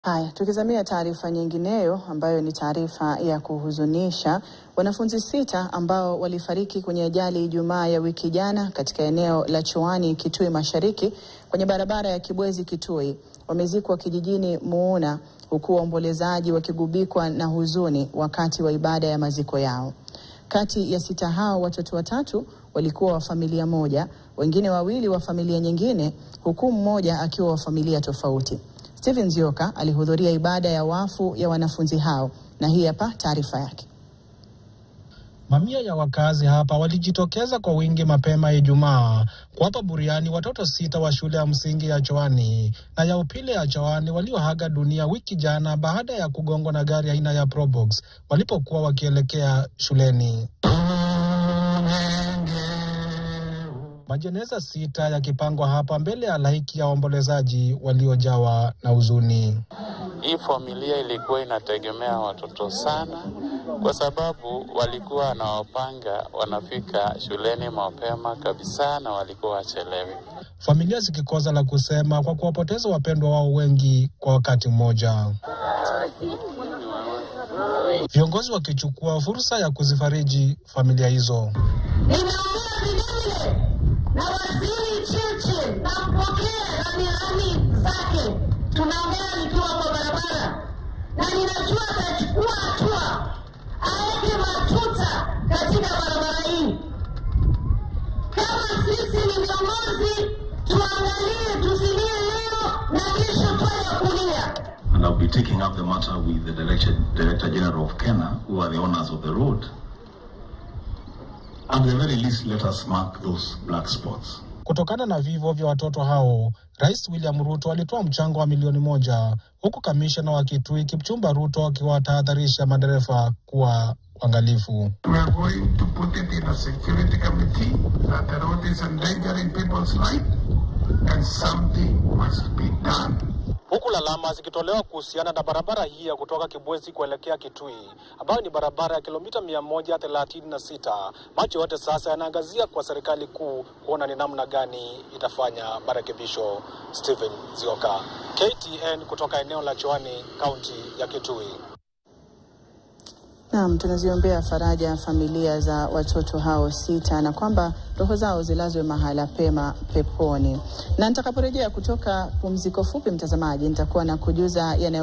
Haya, tukizamia taarifa nyingineyo ambayo ni taarifa ya kuhuzunisha. Wanafunzi sita ambao walifariki kwenye ajali Ijumaa ya wiki jana katika eneo la Chuani, Kitui Mashariki, kwenye barabara ya Kibwezi Kitui, wamezikwa kijijini Muuna, huku waombolezaji wakigubikwa na huzuni wakati wa ibada ya maziko yao. Kati ya sita hao, watoto watatu walikuwa wa familia moja, wengine wawili wa familia nyingine, huku mmoja akiwa wa familia tofauti. Steven Zioka alihudhuria ibada ya wafu ya wanafunzi hao na hii hapa taarifa yake. Mamia ya wakazi hapa walijitokeza kwa wingi mapema Ijumaa kuwapa buriani watoto sita wa shule ya msingi ya Choani na ya upili ya Choani walioaga dunia wiki jana baada ya kugongwa na gari aina ya Probox walipokuwa wakielekea shuleni. Majeneza sita yakipangwa hapa mbele ya halaiki ya waombolezaji waliojawa na huzuni. Hii familia ilikuwa inategemea watoto sana, kwa sababu walikuwa wanawapanga wanafika shuleni mapema kabisa na walikuwa wachelewi. Familia zikikosa la kusema kwa kuwapoteza wapendwa wao wengi kwa wakati mmoja, viongozi wakichukua fursa ya kuzifariji familia hizo. Ninaongea vilevile na waziri Cheche, nampokea rambirambi zake. Tunaongea nikiwa kwa barabara, na ninajua atachukua hatua, aweke matuta katika barabara hii. Kama sisi ni viongozi, tuangalie, tusilie leo na kesho twende kulia. and I'll be taking up the matter with the Director, Director General of Kenya, who are the owners of the road. At the very least, let us mark those black spots. Kutokana na vifo vya watoto hao, Rais William Ruto alitoa mchango wa milioni moja huku kamishna wa Kitui Kipchumba Ruto akiwatahadharisha madereva kuwa uangalifu. We are going to put it in a security committee that the road is endangering people's life and something must be done. huku lalama zikitolewa kuhusiana na barabara hii ya kutoka Kibwezi kuelekea Kitui ambayo ni barabara ya kilomita mia moja thelathini na sita. Macho yote sasa yanaangazia kwa serikali kuu kuona ni namna gani itafanya marekebisho. Stephen Zioka, KTN kutoka eneo la Choani, kaunti ya Kitui. Naam, tunaziombea faraja familia za watoto hao sita na kwamba roho zao zilazwe mahala pema peponi. Na nitakaporejea kutoka pumziko fupi, mtazamaji, nitakuwa na kujuza yanayo